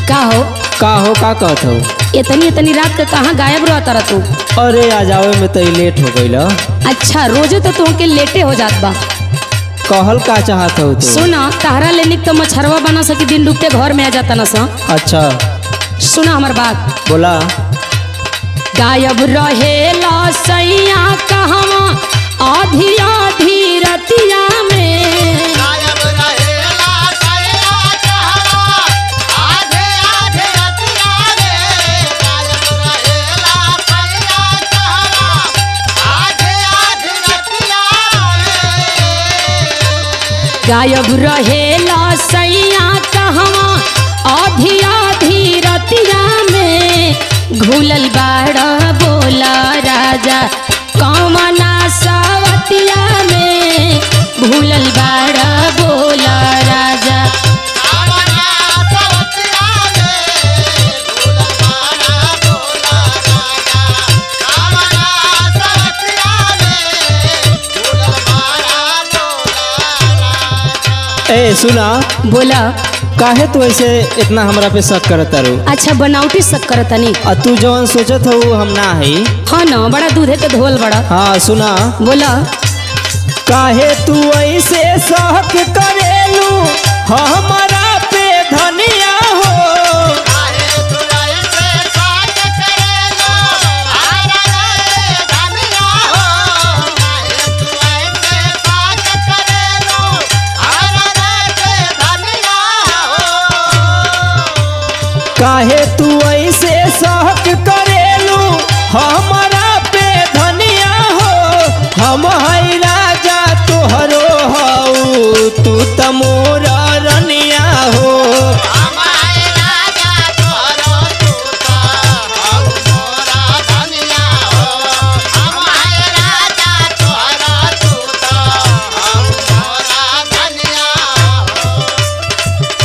का हो का हो का कहत हो इतनी इतनी रात के कहाँ गायब रहता रह तू अरे आ जावे में तो लेट हो गईल अच्छा रोजे तो तुमके लेटे हो जात बा कहल का चाहत हो तू सुना ताहरा लेनिक तो मछरवा बना सकी दिन डूबते घर में आ जाता ना सा अच्छा सुना हमार बात बोला गायब रहेला सैया कहवा आधी आधी रतिया में गायब रहेला सैया कहवा आधे आधे रतिया रे गायब रहेला सैया कहवा आधे आधे रतिया रे गायब रहेला सैया कहवा आधी आधी रतिया में घुलल बाड़ा बोला राजा कमना सावतिया में भूलल बाड़ा बोला राजा कामना सवतिया रे भूलवाना बोला राजा कामना सवतिया रे भूलवाना बोला राजा ए सुना बोला काहे तू ऐसे इतना हमरा पे शक करत तारू अच्छा बनावटी शक्कर तनी आ तू जवन सोचत हो हम ना है हाँ ना बड़ा दूधे के धोल बड़ा हाँ सुना बोला काहे तू ऐसे शक करेलू हमारा पे धनिया हो काहे तुराई से साथ करेलो आरा रे धनिया हो काहे तुराई से साथ करेलो आरा रे धनिया हो काहे तू ऐसे शक करेलू हमारा पे धनिया हो हम है राजा तोहरो हऊ तू त मोर रनिया हो हमारे राजा तोरो तूता हम मोरा धनिया हो हमारे राजा तोरो तूता हम मोरा धनिया हो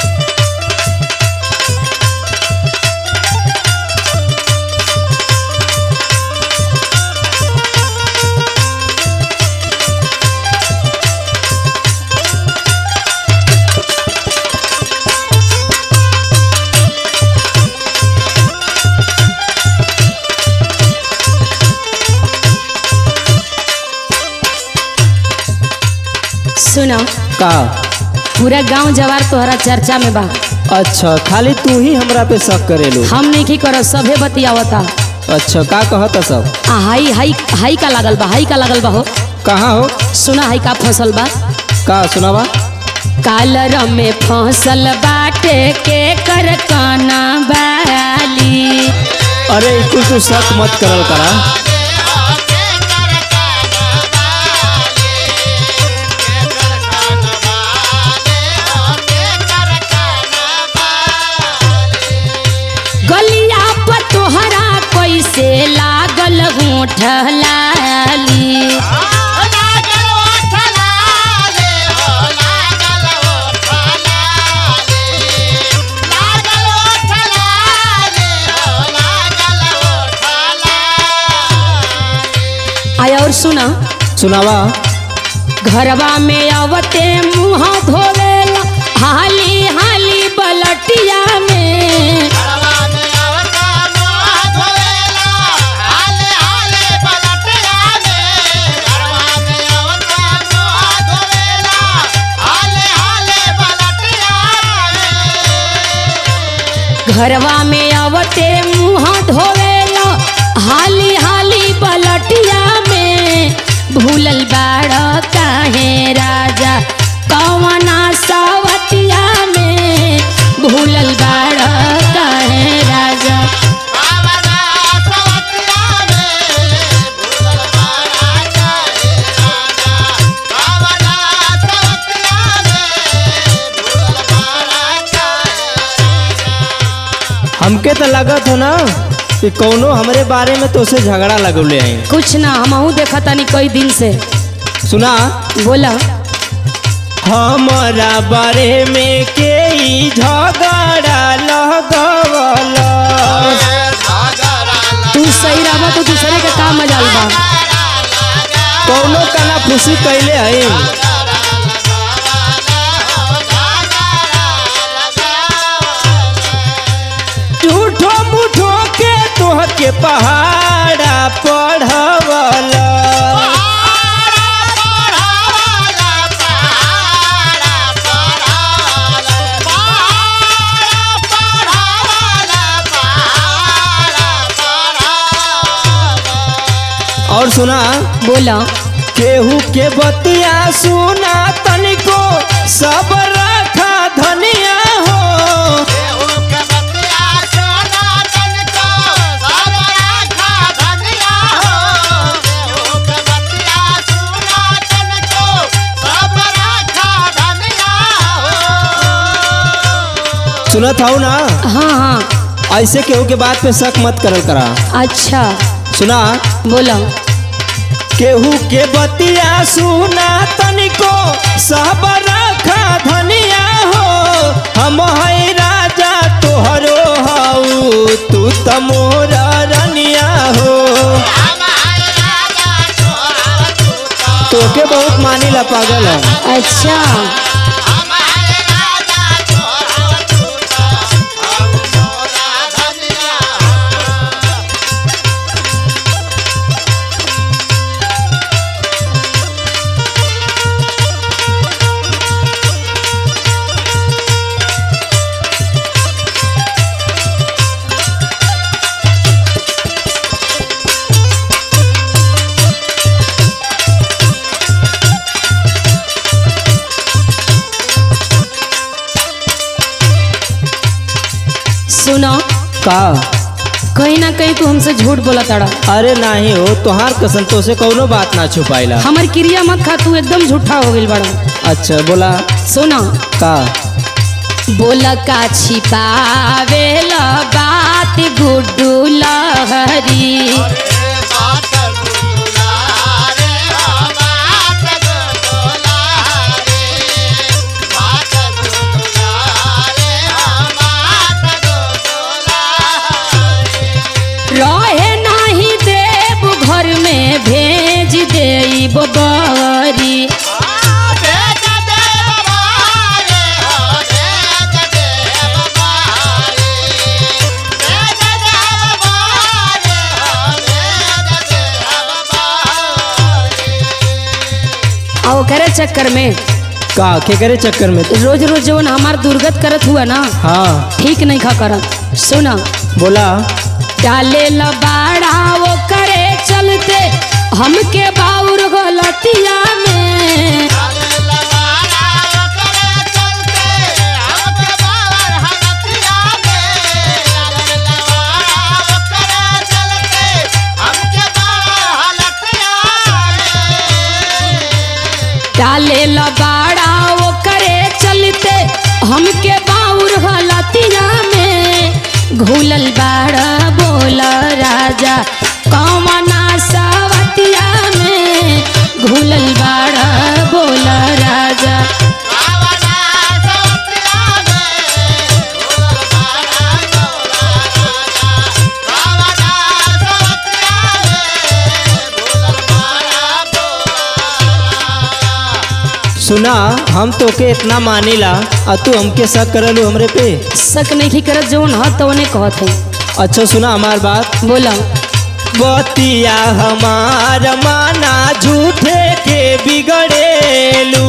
सुना का पूरा गांव जवार तोहरा चर्चा में बा अच्छा खाली तू ही हमरा पे शक करेलू हम नहीं की कर सभे बतियावता अच्छा का कहत सब आ हाई हाई हाई का लागल बा हाई का लागल बा हो कहाँ हो सुना हाई का फसल बा का सुनावा कालर में फसल बाटे के कर काना बाली अरे कुछ तू शक मत करल करा गलिया पर तोहरा कैसे लागल होठ लाली आय और सुना सुनावा घरवा में आवते मुँह धोवेला हाली हाली बलटिया में घरवा में आवते मुँह धोवेला हाली हाली बलटिया में भूलल बाड़ काहे राजा कवना सावतिया में भूलल बाड़ काहे राजा हमके तो लगत हो ना कि कौनो हमरे बारे में तो से झगड़ा लगौले आई कुछ ना हमहू देखा तानी कई दिन से सुना बोला हमारा बारे में के ई झगड़ा लगवल तू सही रहा तो दूसरे के का मजाल बा कौनो कना खुशी कैले आई पहाड़ा पढ़वला और सुना बोला केहू के बतिया सुना तनिको सब रखा धनिया हो सुनत हूँ ना हाँ हाँ ऐसे केहू के बात पे शक मत करल करा अच्छा सुना बोला केहू के बतिया सुना तनिको सब रखा धनिया हो हम है राजा तोहरो हऊ तू त मोर रनिया हो तोके बहुत मानिला पागल है अच्छा सुनो का कहीं ना कहीं तू हमसे झूठ बोला ताड़ा अरे नाही हो तोहार कसम तो से कौनो बात ना छुपाइला हमार क्रिया मत खा तू एकदम झूठा हो गई बड़ा अच्छा बोला सुना का बोला का छिपावेला बात गुड्डू लहरी रहे नहीं देव घर में भेज दे बरी और ओकरे चक्कर में का के करे चक्कर में तू? रोज रोज जवन हमार दुर्गत करत हुआ ना हाँ ठीक नहीं खा करत सुना बोला डाले लबाड़ा वो करे चलते हमके बाउर गलतिया में डाले लबाड़ा वो करे चलते हमके बाउर गलतिया में घुलल बाड़ा बोल राजा कौमना सवतिया में घुलल बाड़ा बोल राजा सुना हम तोके इतना मानिला और तू हमके शक करलू हमरे पे शक नहीं करत जवन ह तवने कहत है अच्छा सुना हमार बात बोला बतिया हमार माना झूठे के बिगड़ेलू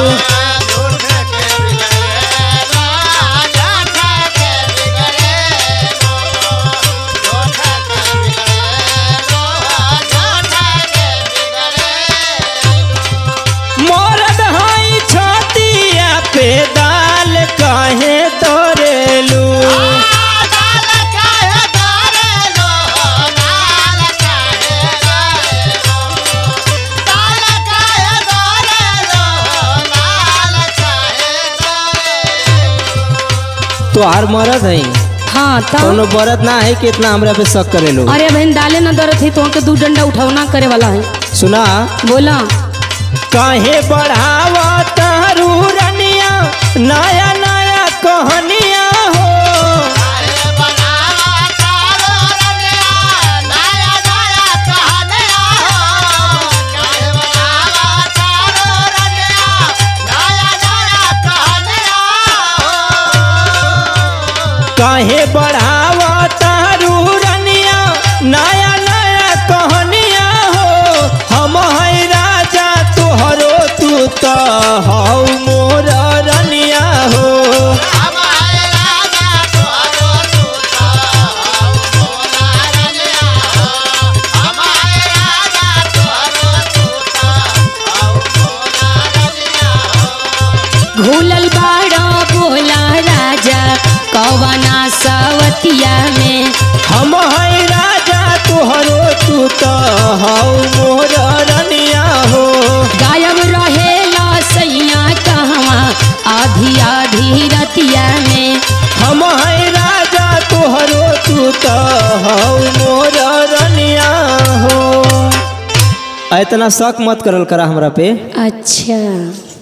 मरद हई छतिया पे दाल काहे तोरेलू तोहार मरद हई हाँ तब कोनो बरत ना है कि इतना हमरा पे शक करेलू अरे बहन डाले न दरत है तो हमके दू डंडा उठौना करे वाला है सुना बोला काहे बढ़ावा तारू रनिया नया नया कहानिया हो काहे बढ़ावा तारू रनिया आधी रतिया में हम है राजा तोहरो तू तो हौ मोर रनिया हो इतना शक मत करल करा हमरा पे अच्छा